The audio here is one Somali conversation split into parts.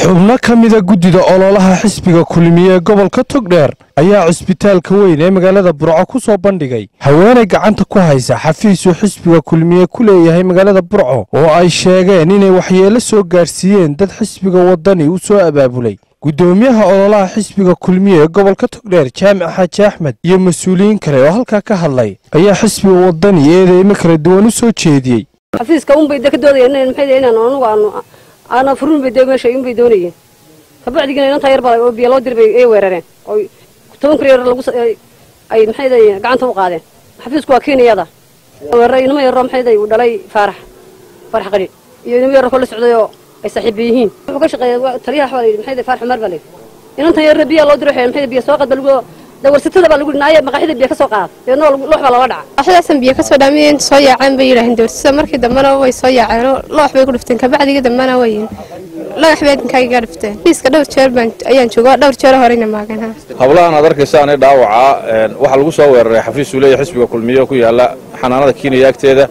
xubno ka mida guddida ololaha xisbiga kulmiye ee gobolka togdheer ayaa cisbitaalka weyn ee magaalada burco ku soo bandhigay haweenay gacanta ku haysa xafiisuu xisbiga kulmiye ku leeyahay magaalada burco oo ay sheegeen inay waxyeelo soo gaadhsiiyeen dad xisbiga waddani u soo abaabulay guddoomiyaha ololaha xisbiga kulmiye ee gobolka togdheer jaamic xaaji axmed iyo mas-uuliyiin kale oo halkaa ka hadlay ayaa xisbiga waddani eedeymo kala duwan u soo jeediyey xafiiska unbay de ka doodayeen inaan maxay inaan anugu aanu aana furin bay de meesha unbay doonayeen kabacdigina inantaa yar baa oo biyo loo dirbay ay weerareen oo toban kun yar lagu ay maxay gacanta u qaadeen xafiisku waa keeniyada weeraray inama yaroo maxay uu dhalay faarax faarax qari iyo inama yaroo kala socday oo ay saaxiiba yihiin wuxuu ka shaqeeya taliyaha baa la yidhi maxay faarax umar baa la yidhi inantan yarna biyaa loo diray maxay biyo soo qad baa lagu dawarsatada baa lagu dhinaaye maqaaxida biyo ka soo qaad deedna loox baa looga dhaca maqaaxidaasan biyo ka soo dhaamiyeen soo yaaceen bay yidhaaheen dawarsatada markii dambena way soo yaaceen loox bay ku dhifteen kabacdiga dambena wayin lagax bay idinkaaga dhifteen fiiska dhowr jeer baan ayaan jooga dhowr jeer horeyna maagan hablahan aad arkaysaanee dhaawaca waxaa lagu soo weeraray xafiis uu leeyahay xisbiga kulmiye ku yaala xanaanada kiinaya agteeda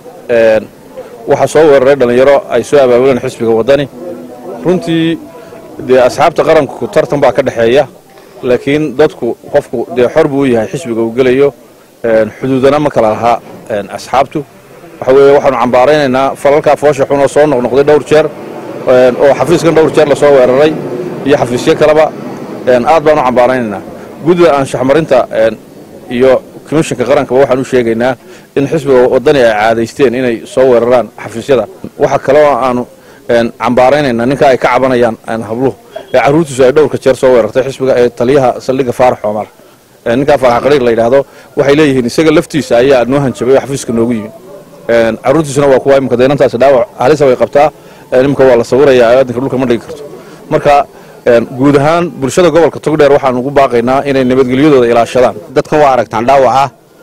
waxaa soo weeraray dhallinyaro ay soo abaabuleen xisbiga waddani runtii dee asxaabta qaranku tartan baa ka dhexeeya laakiin dadku qofku dee xor buu u yahay xisbiga uu gelayo xuduudana ma kala lahaa asxaabtu waxa weeye waxaanu cambaaraynaynaa falalkaa foosha xun oo soo noqnoqday dhowr jeer oo xafiiskan dhowr jeer lasoo weeraray iyo xafiisyo kaleba aad baanu cambaaraynaynaa guddida anshaxmarinta iyo komishinka qarankaba waxaan u sheegaynaa in xisbiga waddani ay caadaysteen inay soo weeraraan xafiisyada waxa kaloo aanu cambaaraynaynaa ninka ay ka cabanayaan habluhu ee carruurtiisu ay dhowrka jeer soo weerartay xisbiga ee taliyaha saldhigga faarax omar ninkaa faarax qariir la yidhaahdo waxay leeyihiin isaga laftiisa ayaa noo hanjabay oo xafiiska noogu yimi carruurtiisuna waa kuwa imika deynantaasi dhaawac halisa way qabtaa imika waa la sawirayaa aadinka dhulka ma dhigi karto marka guud ahaan bulshada gobolka togdheer waxaan ugu baaqaynaa inay nabadgelyadooda ilaashadaan dadkan waa aragtaan dhaawaca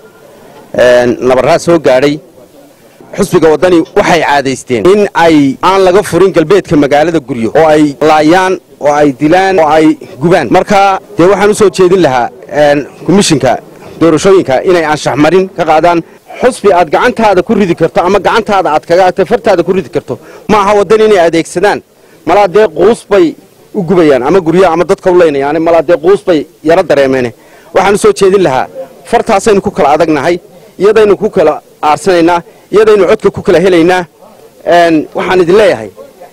nabarraa soo gaadhay xusbiga waddani waxay caadaysteen in ay aan laga furin galbeedka magaalada guryo oo ay laayaan oo ay dilaan oo ay gubaan marka dee waxaan u soo jeedin lahaa komishinka doorashooyinka inay anshaxmarin ka qaadaan xusbi aad gacantaada ku ridi karto ama gacantaada aad kaga fartaada ku ridi karto ma aha waddani inay adeegsadaan malaa dee quus bay u gubayaan ama guryo ama dadka u leynayaan malaa dee quus bay yaro dareemeen waxaan u soo jeedin lahaa fartaasaynu ku kala adagnahay iyadaynu ku kala aarsanaynaa iyadaynu codka ku kala helaynaa waxaan idin leeyahay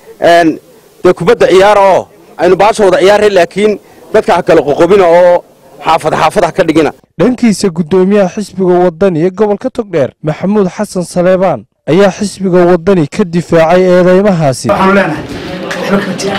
dee kubadda ciyaara oo aynu baasha wada ciyaarray laakiin dadka ha kala qoqobina oo xaafad xaafad ha ka dhigina dhankiisa guddoomiyaha xisbiga waddani ee gobolka togdheer maxamuud xasan saleebaan ayaa xisbiga waddani ka difaacay eedeymahaasi waxaanu leenahay waxba kama jira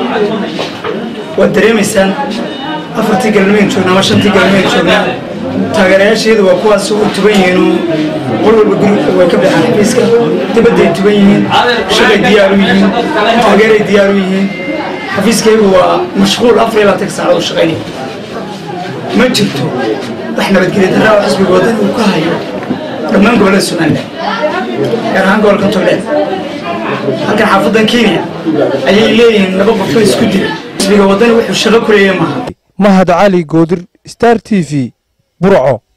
waad dareemaysaan afartii galmeen joognaa ama shantii galmeen joognaa taageerayaasheedu waa kuwaas u tuban yihiin qol walba guri way ka baxaan xafiiska dibadday tuban yihiin shaqay diyaar u yihiin taageeray diyaar u yihiin xafiiskaygu waa mashquul afar iyo labaatan saacadood u shaqaynaya ma jirto wax nabadgelya darraa oo xisbiga waddani uu ka hayo dhammaan gobollada somalilan gaar ahaan gobolka togdheer halkan xaafadan kenya ayay leeyihiin laba qofoo isku dila xisbiga waddani wuxuu shaqo ku leeyahay maaha mahad cali goodir star t v burco